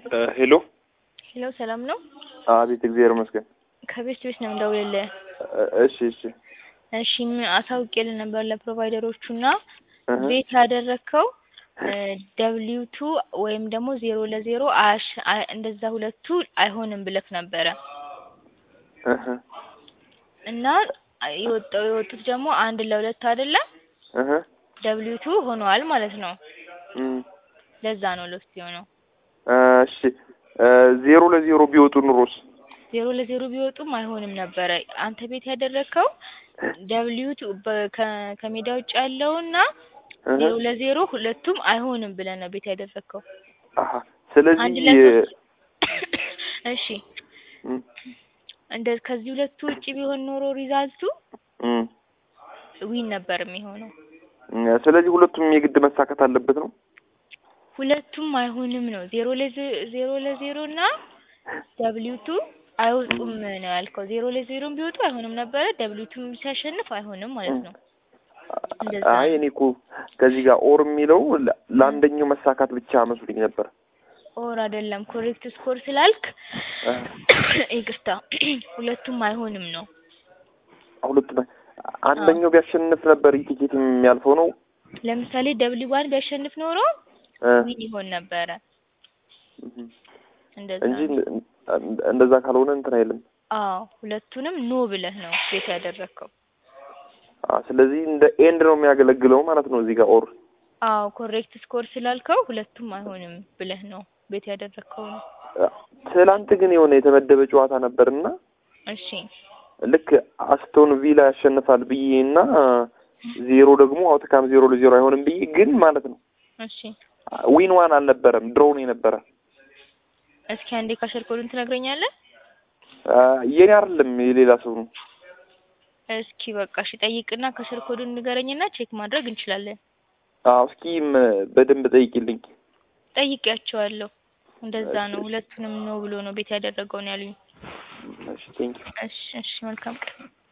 ሄሎ ሄሎ ሰላም ነው? አቤት፣ እግዚአብሔር ይመስገን። ከቤት ቤት ነው የምደውልልህ። እሺ እሺ እሺ አሳውቄልህ ነበር ለፕሮቫይደሮቹ እና እህ ቤት ያደረግከው ደብሊው ቱ ወይም ደግሞ ዜሮ ለዜሮ አያሽ አይ- እንደዛ ሁለቱ አይሆንም ብለክ ነበረ እህ እና የወጣው የወጡት ደግሞ አንድ ለሁለት አይደለም እህ ደብሊው ቱ ሆነዋል ማለት ነው። እም ለዛ ነው ሎስት የሆነው። እሺ ዜሮ ለዜሮ ቢወጡ ኑሮስ? ዜሮ ለዜሮ ቢወጡም አይሆንም ነበረ። አንተ ቤት ያደረግከው ደብሊው ቱ በ- ከ- ከሜዳ ውጭ ያለውና እህ ዜሮ ለዜሮ ሁለቱም አይሆንም ብለህ ነው ቤት ያደረግከው። አሃ አንድ ስለዚህ ለሶስት እሺ እም እንደ ከዚህ ሁለቱ ውጭ ቢሆን ኖሮ ሪዛልቱ እም ዊን ነበር የሚሆነው። ስለዚህ ሁለቱም የግድ መሳካት አለበት ነው። ሁለቱም አይሆንም ነው። ዜሮ ለዜ- ዜሮ ለዜሮ እና ደብሊው ቱ አይወጡም ነው ያልከው። ዜሮ ለዜሮም ቢወጡ አይሆንም ነበረ። ደብሊው ቱ ሲያሸንፍ አይሆንም ማለት ነው። እንደዛ አይ ነው። እኔ እኮ ከዚህ ጋር ኦር የሚለው ለ- ለአንደኛው መሳካት ብቻ መስሎኝ ነበር። ኦር አይደለም ኮሬክት ስኮር ስላልክ እህ ይቅርታ፣ ሁለቱም አይሆንም ነው። ሁለቱም አንደኛው ቢያሸንፍ ነበር ቲኬት የሚያልፈው ነው ለምሳሌ ደብሊው ዋን ቢያሸንፍ ኖሮ እ ዊን ይሆን ነበረ። እህ እንደዛ እንጂ ነው። እንደ- እንደዛ ካልሆነ እንትን አይልም። አዎ ሁለቱንም ኖ ብለህ ነው ቤት ያደረግከው። አ ስለዚህ እንደ ኤንድ ነው የሚያገለግለው ማለት ነው እዚህ ጋር ኦር አዎ ኮሬክት ስኮር ስላልከው ሁለቱም አይሆንም ብለህ ነው ቤት ያደረግከው ነው። ትላንት ግን የሆነ የተመደበ ጨዋታ ነበርና እሺ ልክ አስቶን ቪላ ያሸንፋል ብዬ እና ዜሮ ደግሞ አውትካም ዜሮ ለዜሮ አይሆንም ብዬ ግን ማለት ነው እሺ ዊን ዋን አልነበረም ድሮውን የነበረ እስኪ አንዴ ካሸር ኮዱን ትነግረኛለህ? አ፣ የኔ አይደለም የሌላ ሰው ነው። እስኪ በቃ እሺ ጠይቅና ካሸር ኮዱን ንገረኝና ቼክ ማድረግ እንችላለን። አዎ እስኪም በደንብ ጠይቂልኝ። ጠይቄያቸዋለሁ። እንደዛ እሺ፣ ነው። እሺ። ሁለቱንም ነው ብሎ ነው ቤት ያደረገው ነው ያሉኝ። እሺ ቴንክ እሺ እሺ መልካም ቀን